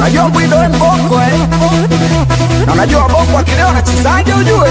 Unajua Bwido we mbongo eh? Na unajua bongo akileo anachezaje ujue?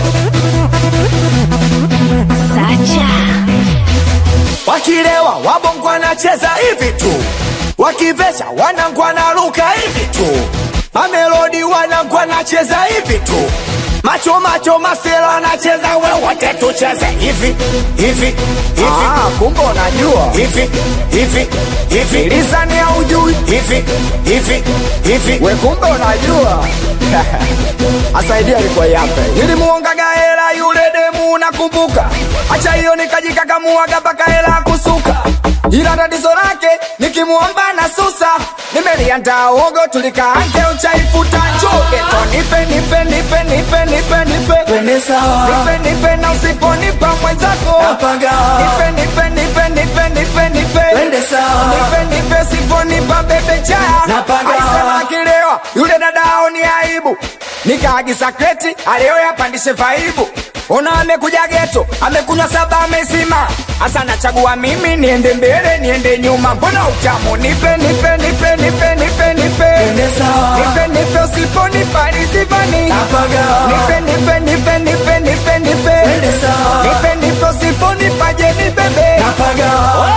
Sacha. Wakilewa wabongo anacheza hivi tu, wakivesha wanangu wanaruka hivi tu, mamelodi wanangu anacheza hivi tu, macho macho masela anacheza wewote tucheze hivi hivi hivi. Ah, kumbe unajua hivi hivi hivi, lisani ya ujui hivi hivi hivi, we kumbe unajua asaidia alikuwa yape nilimuongaga hela yule demu nakumbuka acha hiyo nikajikakamuaga mpaka hela kusuka ila tatizo lake nikimuomba na susa nimeliandaa uogo tulikaange uchaifuta chugeto nipe nipe nipe nipe nipe nipe Twende sawa. nipe nipe na usiponipa mwenzako Napaga. nipe nipe nipe nipe nipe nipe Twende sawa. nipe nipe siponipa bebe chaya Napaga. Aisema akilewa yule dadao ni aibu nikaagiza kreti aleo yapandishe vaibu ona amekuja geto amekunywa saba amezima hasa nachagua mimi niende mbele niende nyuma mbona utamu nipe nipe nipe nipe nipe nipe Twende sawa. nipe nipe usiponipa rizivani Napaga. nipe nipe nipe nipe nipe nipe Twende sawa. nipe nipe usiponipa je ni bebe Napaga.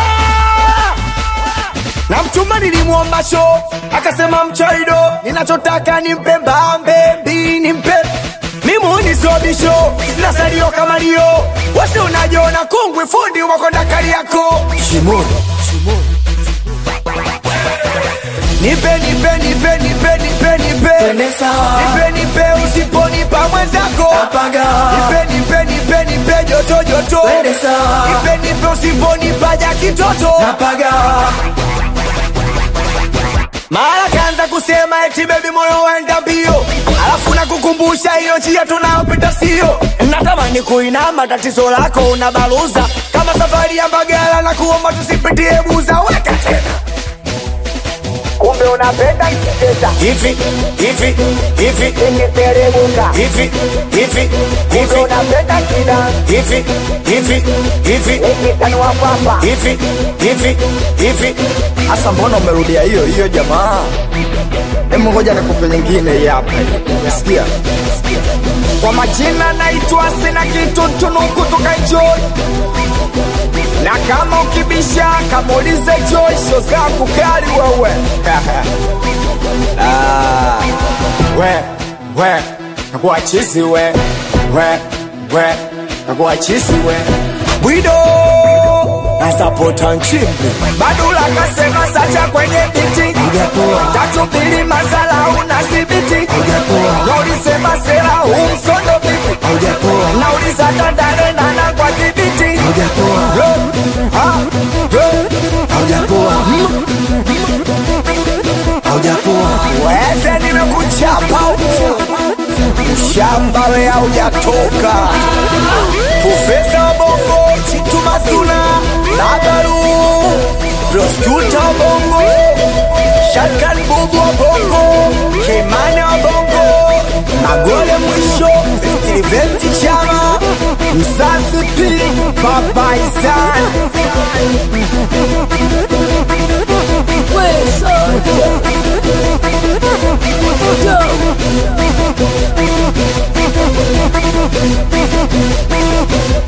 na mchumba nilimwomba sho akasema mchaido ninachotaka nimpe mbambe mbi nimpe mimuni sobisho sina salio kama lio wasi unajiona kungwi fundi wakonda kali yako Shimoni. nipe nipe nipe nipe nipe nipe Twende sawa. nipe nipe usiponipa mwenzako Napaga. nipe nipe nipe nipe joto joto Twende sawa. nipe nipe usiponipa ja kitoto Napaga. mara kaanza kusema eti bebi moyo waenda mbio alafu nakukumbusha hiyo njia tunayopita sio natamani kuinama tatizo lako unabaluza kama safari ya mbagala na kuomba tusipitie buza weka tena kumbe unapenda kicheza hivi hivi hivi ikiteremuka hivi hivi hivi unapenda kida hivi hivi hivi ikitanua papa hivi hivi hivi hasa mbona umerudia hiyo hiyo jamaa Hebu ngoja nikupe nyingine hii hapa. Sikia. Kwa majina naitwa sina kitu tunuku tukaenjoy. Na kama ukibisha kamuulize Joy sio zangu kali wewe. ah, we we nakuwa chizi we we we nakuwa chizi we. Bwido nasapota nchimbi Badula kasema sacha kwenye biti Hujatoa. tatu mbili masala una sibiti Hujatoa. na ulisema sera umsondo vipi Hujatoa. na ulisatandane nana kwa kibiti Hujatoa. Hujatoa. Hujatoa. weze nimekuchapa shamba we haujatoka profesa wa bongo chitu masuna nagaru proskuta wa bongo shakan bubu wa bongo kimane wa bongo magole mwisho stiliveti chama msasi pi babaisan We Sacha. Yo.